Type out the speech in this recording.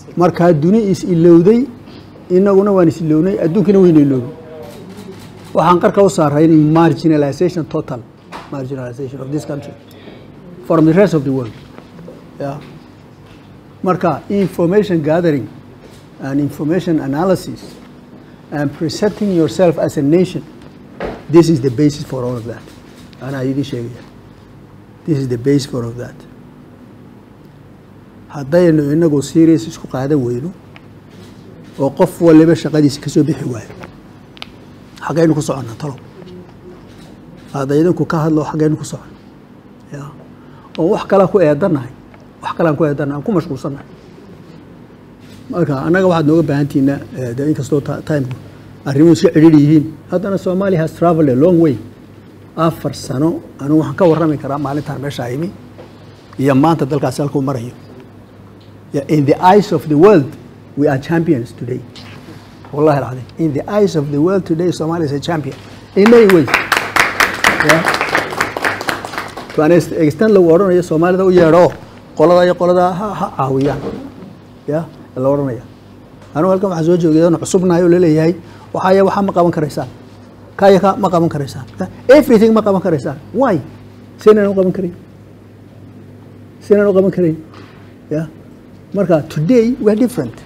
markaa duni is ilowday inaguna waan is ilownay adduunkina wayna iloobay waxaan qarka u saaray in marginalization total marginalization of this country from the rest of the world yeah. marka information gathering and information analysis and presenting yourself as a nation this is the basis for all of that anaa idin sheegaya this is the base for all of that haddaynu inagu serious isku qaadan weyno oo qof waliba shaqadiisa ka soo bixi waayo xaggaynu ku soconnaa talow hadda idinku ka hadlo xaggaynu ku soconno ya oo wax kala ku eedannahay wax kalaan ku eedannahay aan ku mashquulsannahay marka annaga waxaad nooga baahantihiina de inkastoo timku arrimuhu iska cidhiidhi yihiin haddana Somalia has traveled a long way afar sano anigu waxaan ka warrami karaa maalintaan meeshaa imi iyo maanta dalkaasi halkuu marayo in the eyes of the world we are champions today wallahi alcadiim in the eyes of the world today Somalia is a champion in many ways yeah. to an extent lagu odhanayo soomaalida u yeedho qolada iyo qolada ha ha caawiyaan ya la odhanaya anigu halkan waxaan soo joogay oon cusubnahay oo laleeyahay waxaaya waxaa ma qaban karaysaan kaya ka ma qaban karaysaan everything ma qaban karaysaan why sinaan u qaban karayn sinaan u qaban karayn ya marka today we are different